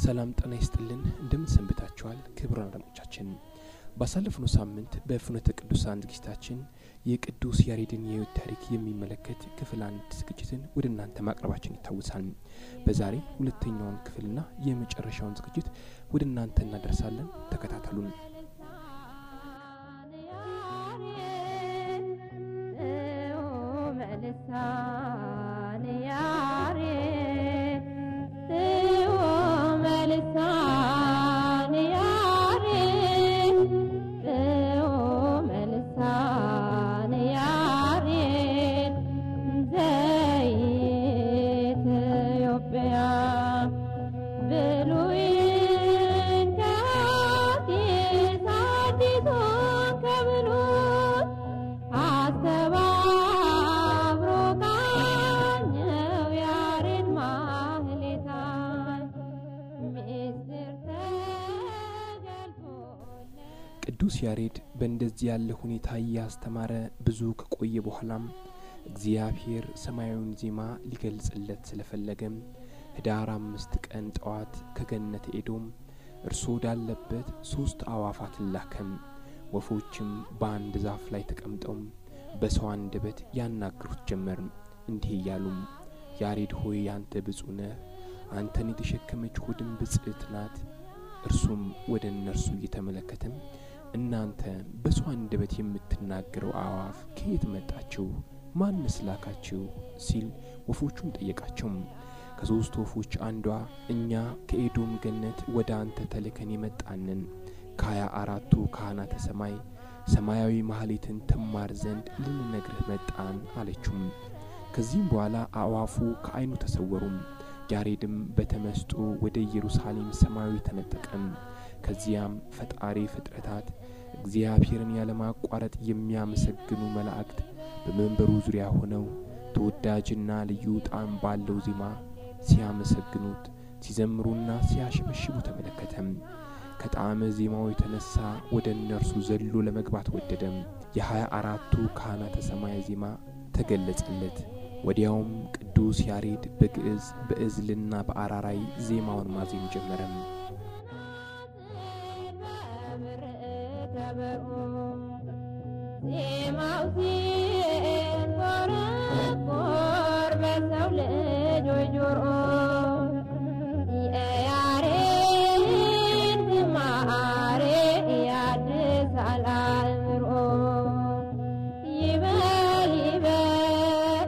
ሰላም ጤና ይስጥልን። እንደምን ሰንብታችኋል? ክቡራን አድማጮቻችን ባሳለፍነው ሳምንት በፍኖተ ቅዱሳን ዝግጅታችን የቅዱስ ያሬድን የሕይወት ታሪክ የሚመለከት ክፍል አንድ ዝግጅትን ወደ እናንተ ማቅረባችን ይታወሳል። በዛሬ ሁለተኛውን ክፍልና የመጨረሻውን ዝግጅት ወደ እናንተ እናደርሳለን። ተከታተሉን። ቅዱስ ያሬድ በእንደዚህ ያለ ሁኔታ እያስተማረ ብዙ ከቆየ በኋላም እግዚአብሔር ሰማያዊውን ዜማ ሊገልጽለት ስለፈለገም ህዳር አምስት ቀን ጠዋት ከገነት ኤዶም እርሱ ወዳለበት ሦስት አዋፋትን ላከም። ወፎችም በአንድ ዛፍ ላይ ተቀምጠው በሰው አንደበት ያናግሩት ጀመር፣ እንዲህ እያሉም ያሬድ ሆይ አንተ ብፁዕ ነህ፣ አንተን የተሸከመች ሆድም ብጽዕት ናት። እርሱም ወደ እነርሱ እየተመለከተም እናንተ በሰው አንደበት የምትናገረው አእዋፍ ከየት መጣችሁ? ማንስ ላካችሁ? ሲል ወፎቹን ጠየቃቸው። ከሦስት ወፎች አንዷ እኛ ከኤዶም ገነት ወደ አንተ ተልከን የመጣንን ከሀያ አራቱ ካህናተ ሰማይ ሰማያዊ ማህሌትን ትማር ዘንድ ልንነግርህ መጣን አለችውም። ከዚህም በኋላ አእዋፉ ከዐይኑ ተሰወሩም። ያሬድም በተመስጦ ወደ ኢየሩሳሌም ሰማያዊ ተነጠቀም። ከዚያም ፈጣሪ ፍጥረታት እግዚአብሔርን ያለማቋረጥ የሚያመሰግኑ መላእክት በመንበሩ ዙሪያ ሆነው ተወዳጅና ልዩ ጣዕም ባለው ዜማ ሲያመሰግኑት ሲዘምሩና ሲያሸበሽቡ ተመለከተም። ከጣዕመ ዜማው የተነሳ ወደ እነርሱ ዘሎ ለመግባት ወደደም። የሀያ አራቱ ካህናተ ሰማይ ዜማ ተገለጸለት። ወዲያውም ቅዱስ ያሬድ በግዕዝ በእዝልና በአራራይ ዜማውን ማዜም ጀመረም። ዜማው ሲንቆረቆር በሰው ልጆች ጆሮ የያሬድ ዝማሬ ያድሳል አእምሮ ይበል ይበል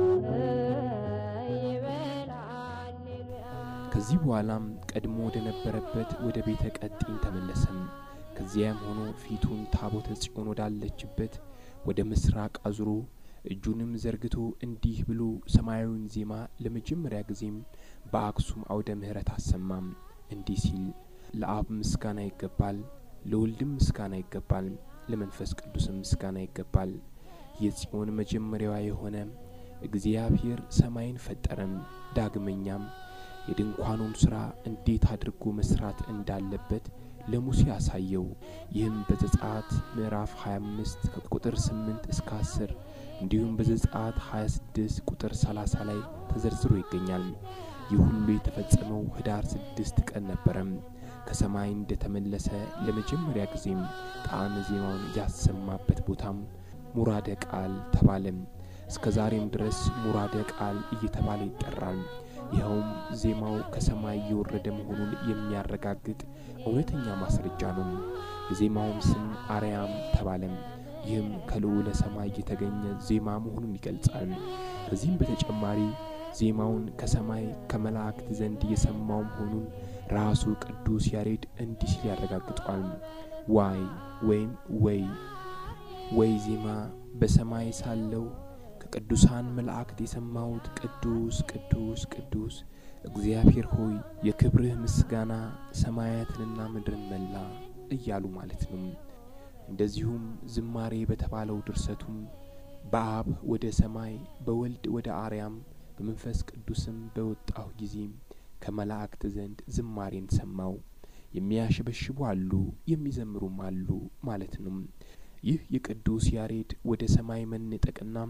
ይበል ሃሌሉያ ከዚህ በኋላም ቀድሞ ወደ ነበረበት ወደ ቤተ ቀጢን ተመለሰም። ከዚያም ሆኖ ፊቱን ታቦተ ጽዮን ወዳለችበት ወደ ምስራቅ አዙሮ እጁንም ዘርግቶ እንዲህ ብሎ ሰማያዊውን ዜማ ለመጀመሪያ ጊዜም በአክሱም አውደ ምሕረት አሰማም። እንዲህ ሲል ለአብ ምስጋና ይገባል፣ ለወልድም ምስጋና ይገባል፣ ለመንፈስ ቅዱስም ምስጋና ይገባል። የጽዮን መጀመሪያዋ የሆነ እግዚአብሔር ሰማይን ፈጠረም። ዳግመኛም የድንኳኑን ሥራ እንዴት አድርጎ መስራት እንዳለበት ለሙሴ አሳየው። ይህም በዘጸአት ምዕራፍ 25 ከቁጥር 8 እስከ 10 እንዲሁም በዘጸአት 26 ቁጥር 30 ላይ ተዘርዝሮ ይገኛል። ይህ ሁሉ የተፈጸመው ህዳር ስድስት ቀን ነበረም። ከሰማይ እንደተመለሰ ለመጀመሪያ ጊዜም ጣዕመ ዜማውን ያሰማበት ቦታም ሙራደ ቃል ተባለም። እስከ ዛሬም ድረስ ሙራደ ቃል እየተባለ ይጠራል። ይኸውም ዜማው ከሰማይ እየወረደ መሆኑን የሚያረጋግጥ እውነተኛ ማስረጃ ነው። የዜማውም ስም አርያም ተባለም። ይህም ከልዑለ ሰማይ የተገኘ ዜማ መሆኑን ይገልጻል። ከዚህም በተጨማሪ ዜማውን ከሰማይ ከመላእክት ዘንድ የሰማው መሆኑን ራሱ ቅዱስ ያሬድ እንዲህ ሲል ያረጋግጧል። ዋይ ወይም ወይ ወይ ዜማ በሰማይ ሳለው ከቅዱሳን መላእክት የሰማሁት ቅዱስ ቅዱስ ቅዱስ እግዚአብሔር ሆይ የክብርህ ምስጋና ሰማያትንና ምድርን መላ እያሉ ማለት ነው። እንደዚሁም ዝማሬ በተባለው ድርሰቱም በአብ ወደ ሰማይ በወልድ ወደ አርያም በመንፈስ ቅዱስም በወጣሁ ጊዜ ከመላእክት ዘንድ ዝማሬን ሰማው። የሚያሸበሽቡ አሉ፣ የሚዘምሩም አሉ ማለት ነው። ይህ የቅዱስ ያሬድ ወደ ሰማይ መነጠቅና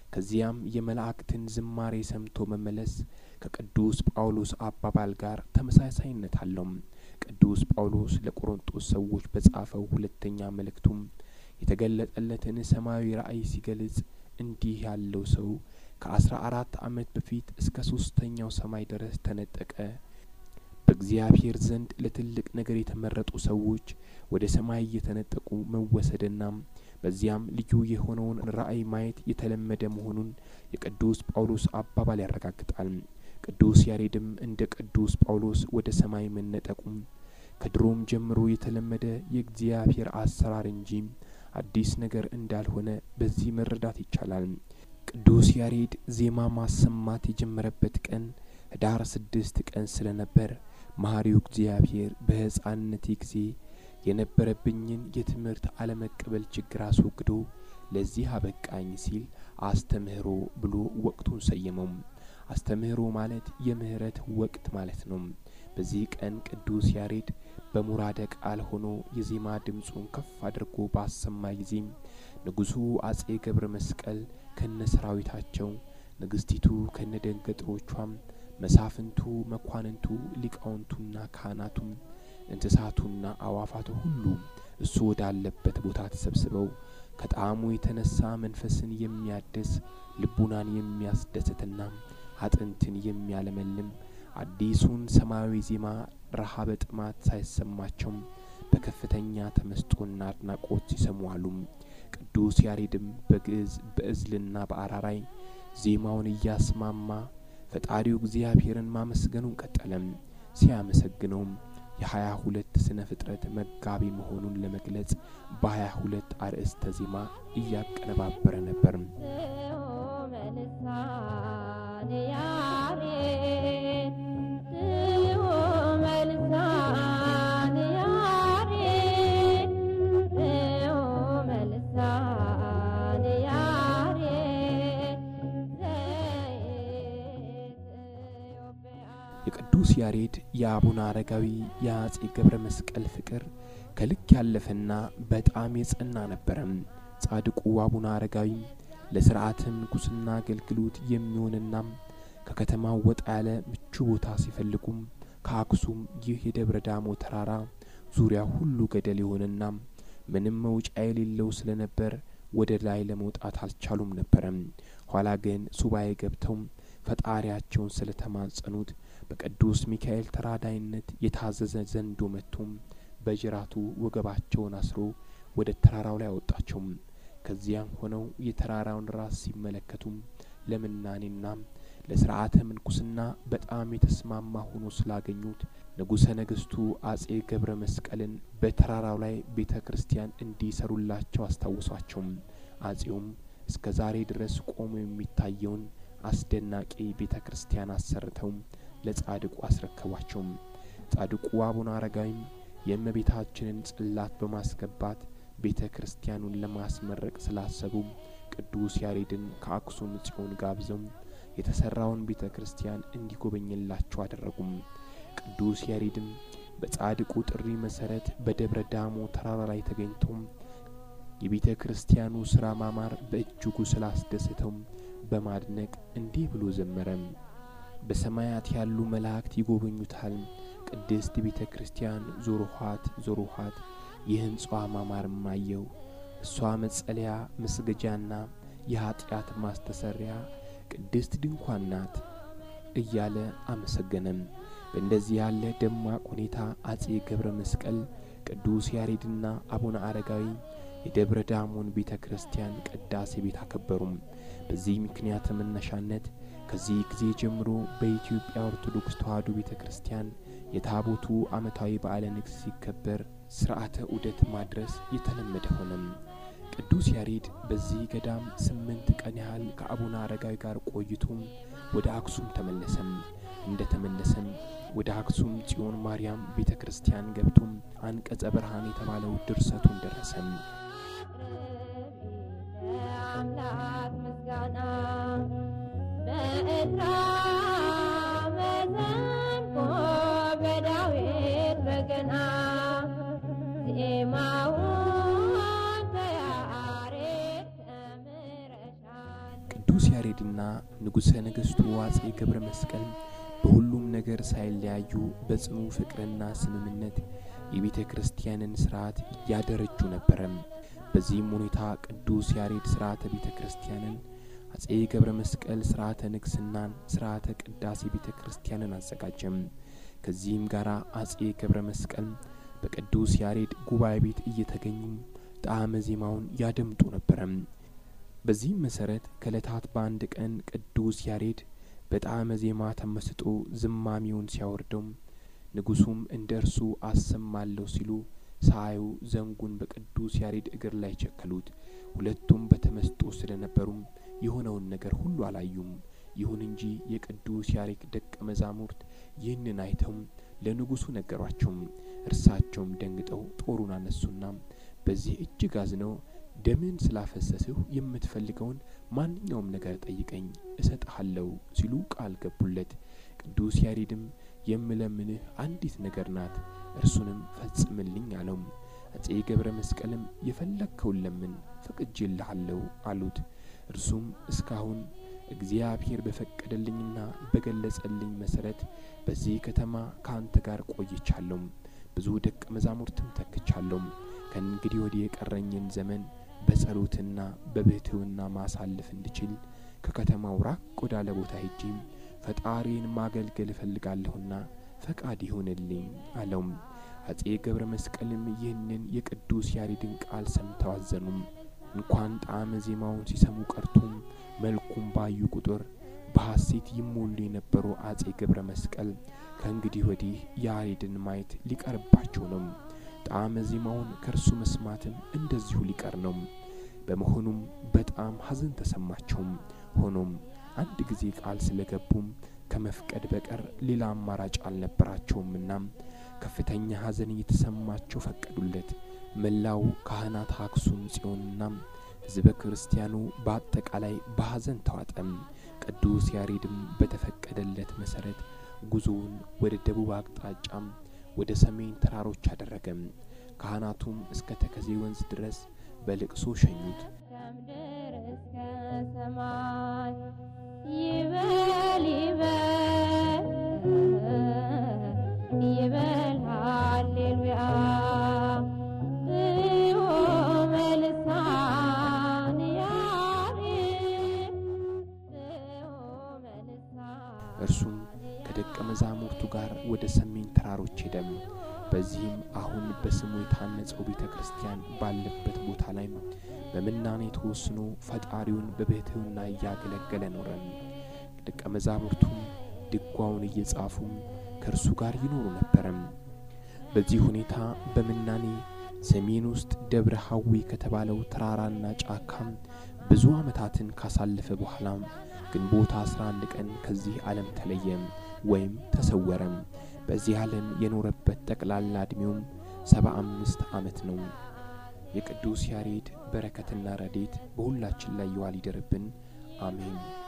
ከዚያም የመላእክትን ዝማሬ ሰምቶ መመለስ ከቅዱስ ጳውሎስ አባባል ጋር ተመሳሳይነት አለው። ቅዱስ ጳውሎስ ለቆሮንጦስ ሰዎች በጻፈው ሁለተኛ መልእክቱም የተገለጠለትን ሰማያዊ ራእይ ሲገልጽ እንዲህ ያለው ሰው ከአስራ አራት ዓመት በፊት እስከ ሶስተኛው ሰማይ ድረስ ተነጠቀ። በእግዚአብሔር ዘንድ ለትልቅ ነገር የተመረጡ ሰዎች ወደ ሰማይ እየተነጠቁ መወሰድና በዚያም ልዩ የሆነውን ራእይ ማየት የተለመደ መሆኑን የቅዱስ ጳውሎስ አባባል ያረጋግጣል። ቅዱስ ያሬድም እንደ ቅዱስ ጳውሎስ ወደ ሰማይ መነጠቁም ከድሮም ጀምሮ የተለመደ የእግዚአብሔር አሰራር እንጂ አዲስ ነገር እንዳልሆነ በዚህ መረዳት ይቻላል። ቅዱስ ያሬድ ዜማ ማሰማት የጀመረበት ቀን ህዳር ስድስት ቀን ስለነበር መሐሪው እግዚአብሔር በሕፃንነቴ ጊዜ የነበረብኝን የትምህርት አለመቀበል ችግር አስወግዶ ለዚህ አበቃኝ ሲል አስተምህሮ ብሎ ወቅቱን ሰየመው። አስተምህሮ ማለት የምህረት ወቅት ማለት ነው። በዚህ ቀን ቅዱስ ያሬድ በሙራደ ቃል ሆኖ የዜማ ድምፁን ከፍ አድርጎ ባሰማ ጊዜ ንጉሡ አጼ ገብረ መስቀል ከነ ሰራዊታቸው፣ ንግስቲቱ ከነ ደንገጥሮቿም፣ መሳፍንቱ፣ መኳንንቱ፣ ሊቃውንቱና ካህናቱም፣ እንስሳቱና አዋፋቱ ሁሉ እሱ ወዳለበት ቦታ ተሰብስበው ከጣዕሙ የተነሳ መንፈስን የሚያድስ ልቡናን የሚያስደስትና አጥንትን የሚያለመልም አዲሱን ሰማያዊ ዜማ ረሃበ ጥማት ሳይሰማቸው በከፍተኛ ተመስጦና አድናቆት ሲሰሙ አሉ። ቅዱስ ያሬድም በግዕዝ በእዝልና በአራራይ ዜማውን እያስማማ ፈጣሪው እግዚአብሔርን ማመስገኑን ቀጠለም። ሲያመሰግነውም የሀያ ሁለት ስነ ፍጥረት መጋቢ መሆኑን ለመግለጽ በሀያ ሁለት አርእስተ ዜማ እያቀነባበረ ነበር። የቅዱስ ያሬድ የአቡነ አረጋዊ የአጼ ገብረ መስቀል ፍቅር ከልክ ያለፈና በጣም የጸና ነበረም። ጻድቁ አቡነ አረጋዊ ለስርዓተ ምንኩስና አገልግሎት የሚሆንና ከከተማው ወጣ ያለ ምቹ ቦታ ሲፈልጉም ከአክሱም ይህ የደብረ ዳሞ ተራራ ዙሪያ ሁሉ ገደል የሆነና ምንም መውጫ የሌለው ስለነበር ወደ ላይ ለመውጣት አልቻሉም ነበረም። ኋላ ግን ሱባኤ ገብተው ፈጣሪያቸውን ስለተማጸኑት በቅዱስ ሚካኤል ተራዳይነት የታዘዘ ዘንዶ መጥቶም በጅራቱ ወገባቸውን አስሮ ወደ ተራራው ላይ አወጣቸው። ከዚያም ሆነው የተራራውን ራስ ሲመለከቱም ለምናኔና ለስርዓተ ምንኩስና በጣም የተስማማ ሆኖ ስላገኙት ንጉሠ ነገሥቱ አጼ ገብረ መስቀልን በተራራው ላይ ቤተ ክርስቲያን እንዲሰሩላቸው አስታወሷቸው። አጼውም እስከ ዛሬ ድረስ ቆሞ የሚታየውን አስደናቂ ቤተ ክርስቲያን አሰርተው ለጻድቁ አስረከቧቸው። ጻድቁ አቡነ አረጋዊም የእመቤታችንን ጽላት በማስገባት ቤተ ክርስቲያኑን ለማስመረቅ ስላሰቡ ቅዱስ ያሬድን ከአክሱም ጽዮን ጋብዘው የተሰራውን ቤተ ክርስቲያን እንዲጎበኝላቸው አደረጉም። ቅዱስ ያሬድም በጻድቁ ጥሪ መሰረት በደብረ ዳሞ ተራራ ላይ ተገኝተው የቤተ ክርስቲያኑ ስራ ማማር በእጅጉ ስላስደስተው በማድነቅ እንዲህ ብሎ ዘመረም። በሰማያት ያሉ መላእክት ይጎበኙታል። ቅድስት ቤተ ክርስቲያን ዞርኋት ዞርኋት የሕንጻዋ ማማርም አየው። እሷ መጸለያ መስገጃና የኀጢአት ማስተሰሪያ ቅድስት ድንኳን ናት እያለ አመሰገነም። በእንደዚህ ያለ ደማቅ ሁኔታ አጼ ገብረ መስቀል ቅዱስ ያሬድና አቡነ አረጋዊ የደብረ ዳሞን ቤተ ክርስቲያን ቅዳሴ ቤት አከበሩም። በዚህ ምክንያት መነሻነት ከዚህ ጊዜ ጀምሮ በኢትዮጵያ ኦርቶዶክስ ተዋሕዶ ቤተ ክርስቲያን የታቦቱ ዓመታዊ በዓለ ንግሥ ሲከበር ሥርዓተ ዑደት ማድረስ የተለመደ ሆነም። ቅዱስ ያሬድ በዚህ ገዳም ስምንት ቀን ያህል ከአቡነ አረጋዊ ጋር ቆይቶም ወደ አክሱም ተመለሰም። እንደ ተመለሰም ወደ አክሱም ጽዮን ማርያም ቤተ ክርስቲያን ገብቶም አንቀጸ ብርሃን የተባለው ድርሰቱን ደረሰም። አምላክ ምስጋና በእዝራ መሰንቆ በዳዊት በገና ዜማውን ከያሬድ ተምረሻል። ቅዱስ ያሬድና ንጉሠ ነገሥቱ አጼ ገብረ መስቀል በሁሉም ነገር ሳይለያዩ በጽኑ ፍቅርና ስምምነት የቤተ ክርስቲያንን ሥርዓት እያደረጁ ነበረ። በዚህም ሁኔታ ቅዱስ ያሬድ ሥርዓተ ቤተ ክርስቲያንን፣ አጼ ገብረ መስቀል ሥርዓተ ንግሥናን፣ ሥርዓተ ቅዳሴ ቤተ ክርስቲያንን አዘጋጀም። ከዚህም ጋር አጼ ገብረ መስቀል በቅዱስ ያሬድ ጉባኤ ቤት እየተገኙ ጣዕመ ዜማውን ያደምጡ ነበረ። በዚህም መሠረት ከዕለታት በአንድ ቀን ቅዱስ ያሬድ በጣዕመ ዜማ ተመስጦ ዝማሚውን ሲያወርደው ንጉሡም እንደ እርሱ አሰማለሁ ሲሉ ሳያዩ ዘንጉን በቅዱስ ያሬድ እግር ላይ ቸከሉት። ሁለቱም በተመስጦ ስለነበሩም የሆነውን ነገር ሁሉ አላዩም። ይሁን እንጂ የቅዱስ ያሬድ ደቀ መዛሙርት ይህንን አይተው ለንጉሡ ነገሯቸው። እርሳቸውም ደንግጠው ጦሩን አነሱና በዚህ እጅግ አዝነው ደምን ስላፈሰስሁ የምትፈልገውን ማንኛውም ነገር ጠይቀኝ እሰጥሃለሁ ሲሉ ቃል ገቡለት። ቅዱስ ያሬድም የምለምንህ አንዲት ነገር ናት፣ እርሱንም ፈጽምልኝ አለው። አጼ ገብረ መስቀልም የፈለግከውን ለምን ፈቅጄልሃለሁ አሉት። እርሱም እስካሁን እግዚአብሔር በፈቀደልኝና በገለጸልኝ መሰረት በዚህ ከተማ ከአንተ ጋር ቆይቻለሁ፣ ብዙ ደቀ መዛሙርትም ተክቻለሁ። ከእንግዲህ ወዲህ የቀረኝን ዘመን በጸሎትና በብሕትውና ማሳለፍ እንድችል ከከተማው ራቅ ወዳለ ቦታ ሄጄ ፈጣሪን ማገልገል እፈልጋለሁና ፈቃድ ይሁንልኝ አለው። አጼ ገብረ መስቀልም ይህንን የቅዱስ ያሬድን ቃል ሰምተው አዘኑም። እንኳን ጣዕመ ዜማውን ሲሰሙ ቀርቶም መልኩም ባዩ ቁጥር በሐሴት ይሞሉ የነበሩ አጼ ገብረ መስቀል ከእንግዲህ ወዲህ ያሬድን ማየት ሊቀርባቸው ነው። ጣዕመ ዜማውን ከእርሱ መስማትም እንደዚሁ ሊቀር ነው። በመሆኑም በጣም ሐዘን ተሰማቸውም። ሆኖም አንድ ጊዜ ቃል ስለገቡም ከመፍቀድ በቀር ሌላ አማራጭ አልነበራቸውምና ከፍተኛ ሐዘን እየተሰማቸው ፈቀዱለት። መላው ካህናት አክሱም ጽዮንና ሕዝበ ክርስቲያኑ በአጠቃላይ በሐዘን ተዋጠም። ቅዱስ ያሬድም በተፈቀደለት መሰረት ጉዞውን ወደ ደቡብ አቅጣጫም ወደ ሰሜን ተራሮች አደረገም። ካህናቱም እስከ ተከዜ ወንዝ ድረስ በልቅሶ ሸኙት። ከምድር እስከ ሰማይ ይበል ይበል ይበል ሃሌሉያ ጽዮን በልሳን ያሬድ ጽዮን በልሳን እርሱም ከደቀ መዛሙርቱ ጋር ወደ ሰሜን ተራሮች ሄደም። በዚህም አሁን በስሙ የታነጸው ቤተ ክርስቲያን ባለበት ቦታ ላይ በምናኔ ተወስኖ ፈጣሪውን በብሕትውና እያገለገለ ኖረም። ደቀ መዛሙርቱም ድጓውን እየጻፉ ከእርሱ ጋር ይኖሩ ነበረም። በዚህ ሁኔታ በምናኔ ሰሜን ውስጥ ደብረ ሐዊ ከተባለው ተራራና ጫካም ብዙ ዓመታትን ካሳለፈ በኋላ ግንቦት 11 ቀን ከዚህ ዓለም ተለየም ወይም ተሰወረም። በዚህ ዓለም የኖረበት ጠቅላላ ዕድሜውም ሰባ አምስት ዓመት ነው። የቅዱስ ያሬድ በረከትና ረዴት በሁላችን ላይ ይዋል ይደርብን፣ አሜን።